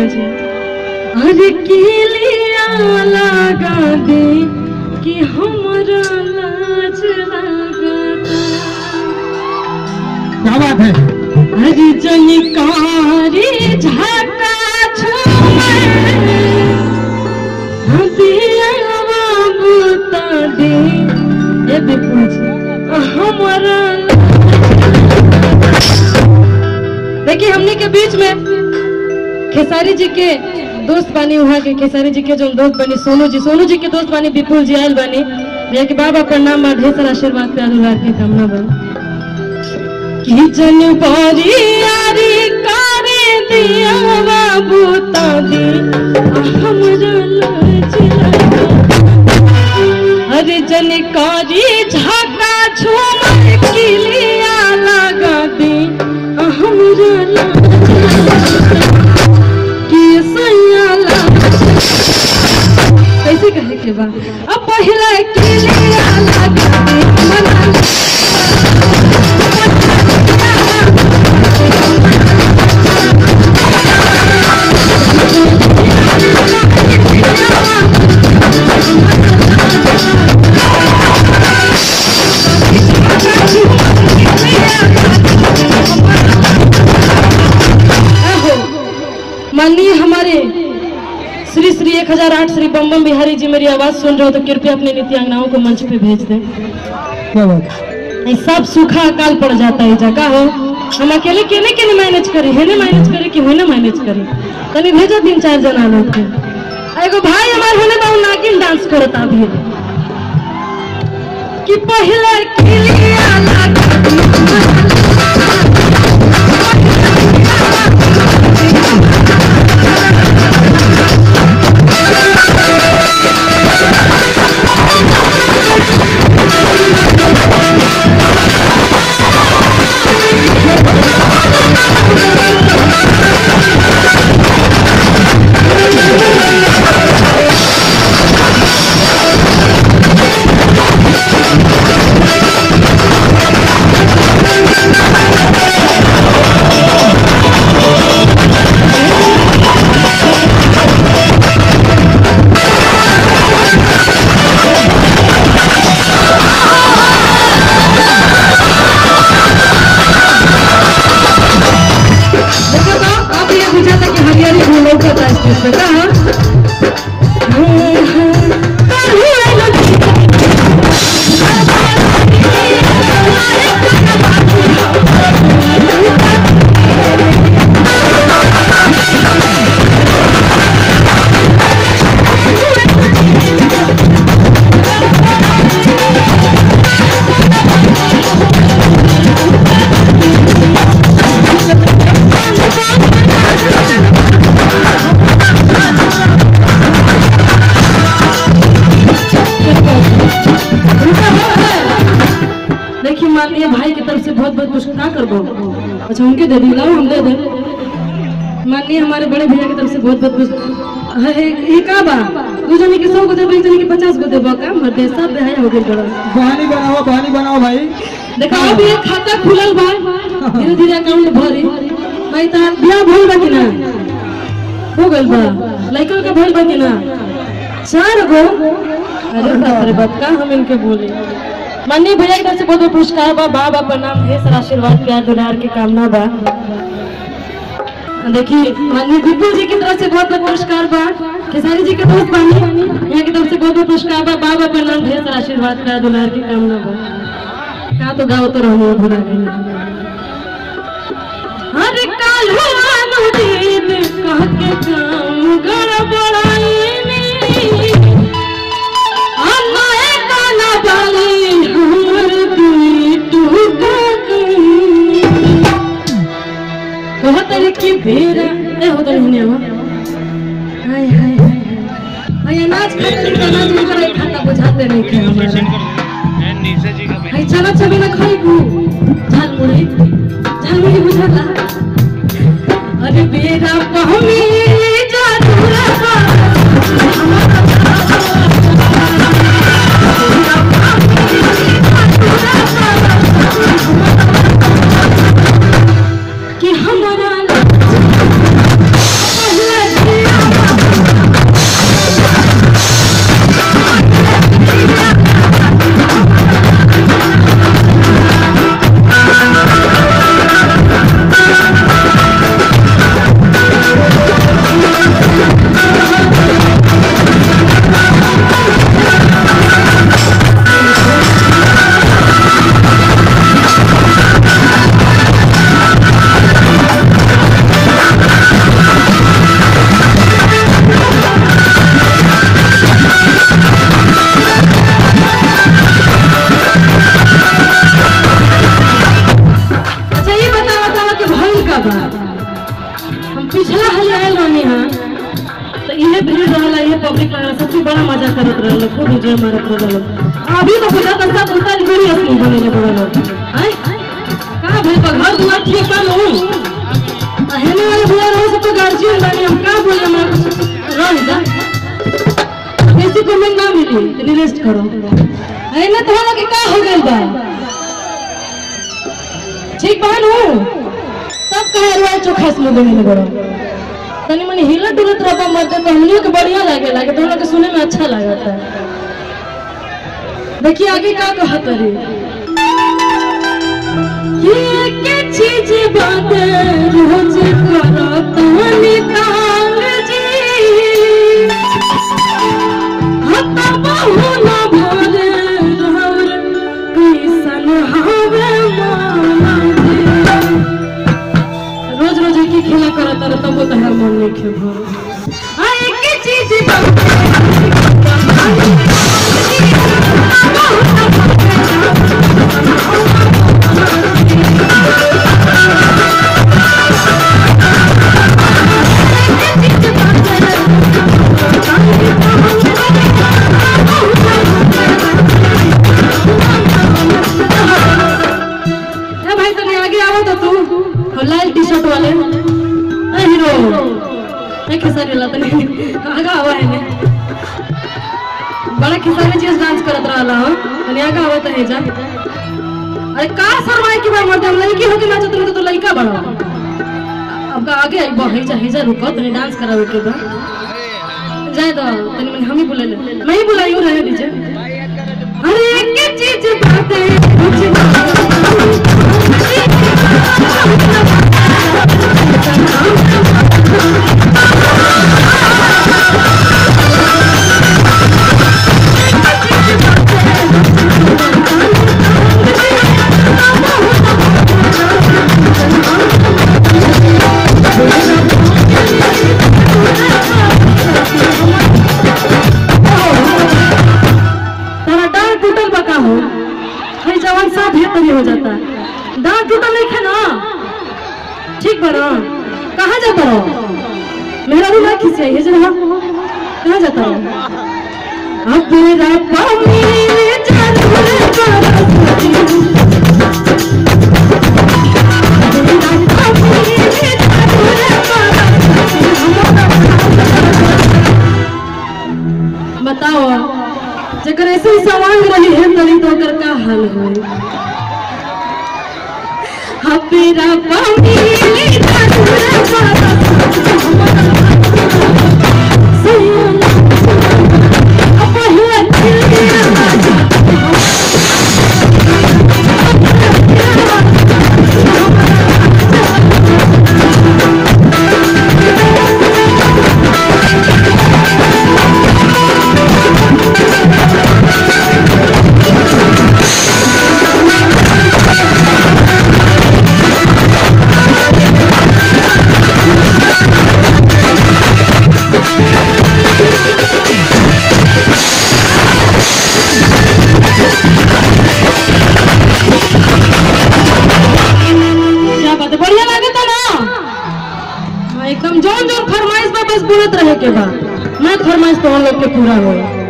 जी अरे किलिया लगा दे कि हमरा लाज लगता क्या बात है अरे जनिकारी झाका छुमे हदियावा बता दे ए विपुल जी हमरा देखिए हमने के बीच में खेसारी जी के दोस्त बानी वहाँ के खेसारी जी के जो दोस्त बनी सोनू जी सोनू जी के दोस्त बानी विपुल जी आयल बानी भैया के बाबा प्रणाम बा ढेर सारा आशीर्वाद प्यार दुलार के कामना बा कि जनवरी यारी करे दिया बाबू तादी हमरा लाज लगा अरे जनकारी झाका झूमर किलिया लगा दे हमरा लाज लगा कि सैया लाज कैसे कहे के बा अब पहला किलिया लगा दे मना आहो, माननीय हमारे श्री श्री एक हजार आठ श्री बम बम बिहारी जी मेरी आवाज सुन रहे हो तो कृपया अपने नित्यांगनाओं को मंच पे भेज दें क्या बात है ये सब सूखा अकाल पड़ जाता है जगह हो हम अकेले केने केने मैनेज करी हेने मैनेज करी कि होने मैनेज करी तनी भेजो तीन चार जना लोग के आ एगो भाई हमार होने बा उ नागिन डांस करता अभी कि पहले किलिया लगा देखो तो अब ये बुझा था कि हरियाली भूलों का था स्टेज पे कहा देखिए माननीय भाई की तरफ से बहुत बहुत पुरस्कार का करबो अच्छा उनके दे दी लाओ हम दे दे माननीय हमारे बड़े भैया की तरफ से बहुत बहुत पुरस्कार है ये का बा दू जने के सौ को देबो एक जने के पचास को देबो का मर दे सब है हो गइल बड़ा बहानी बनाओ बहानी बनाओ भाई देखो अब ये खाता खुलल बा धीरे धीरे अकाउंट भरी भाई तार बियाह भइल बा कि ना हो गइल बा लइका का भइल बा कि ना चार गो अरे बाप रे बाप का हम इनके बोले माननीय भैया की तरफ से बहुत बहुत पुरस्कार बा बा बा प्रणाम ढेर सारा आशीर्वाद प्यार दुलार की कामना बा देखिए माननीय विपुल जी की तरफ से बहुत बहुत पुरस्कार बा खेसारी जी के दोस्त बानी यहाँ की तरफ से बहुत बहुत पुरस्कार बा बा बा प्रणाम ढेर सारा आशीर्वाद प्यार दुलार की कामना बा का तो गाओ तो रहो भुला गई हर काल अनुदीन कह के काम गड़बड़ाईनी हमारे गाना बाली हमर दुई टूटा गई कहत रे कि बेरा ए हो तो नहीं हो हाय हाय हाय हाय अनाज खाते नहीं अनाज नहीं करे खाता बुझाते नहीं खे हमारा नीचे जी का हाय चला चबे ना खाइबू झाल मुड़ी झाल मुड़ी बुझाता अरे बेरा पहमी जादूरा कि हमारा पहला मजा करत रहलो खूब एंजॉय मारत रहलो अभी तो बुझा तक सब उल्टा बड़ी असली बने ले पड़लो हैं का भाई का घर दुआर ठीक काम हो हेने वाले बुआ रहो सब तो गार्जियन बानी हम का बोले हम रह जा ऐसी कमेंट ना मिली तनी रेस्ट करो है ना तुम्हारा के का हो गइल बा ठीक बहन हो तब कहे रुआ चोखा से मुंह में बड़ो तनी मनी हिला डुलत रहबा मत तो हमनियो के बढ़िया लागे लागे तो के सुने में अच्छा लागता देखिए आगे का कहत रे ये के चीज बात रोज करत हनी तांग जी हता बहु न भोले रहर कैसन हवे माना जी रोज रोज एक ही खेला करत रह तब तो हर मन नहीं खे भर आ एक ही चीज ए भाई तने आगे आओ तो तू हो लाल टी शर्ट वाले ए हीरो ए खेसारी वाला तने आगे आवा है ने बड़ा खेसारी चीज डांस करत रहला हो तने आगे आवा तो है जा अरे का सरवाए की बार मर्द हम लड़की हो के नाचत रहो तो लड़का बड़ा अब का आगे आई बहई जा जा रुको तने डांस करावे के बा जाए तो तने मन हम ही बुला ले मैं ही बुलाई हूं रहे दीजिए अरे एक चीज बात है कुछ तारा डांड टूटल बका हो हई जवान सब हे तरी हो जाता डांड टूटल नहीं है ना ठीक बना कहाँ जाता रहो मेरा भी ना खींचे ये जरा कहाँ जाता रहो अब मेरा पानी बताओ जकर ऐसे ही सवांग रही है तनी तो ओकर का हाल होई हपेरा पानी क्या बात है बढ़िया लागता ना हाँ, एकदम जोन जोन फरमाइश बा बस बोलत रहे के बा मैं फरमाइश तो हम लोग के पूरा हो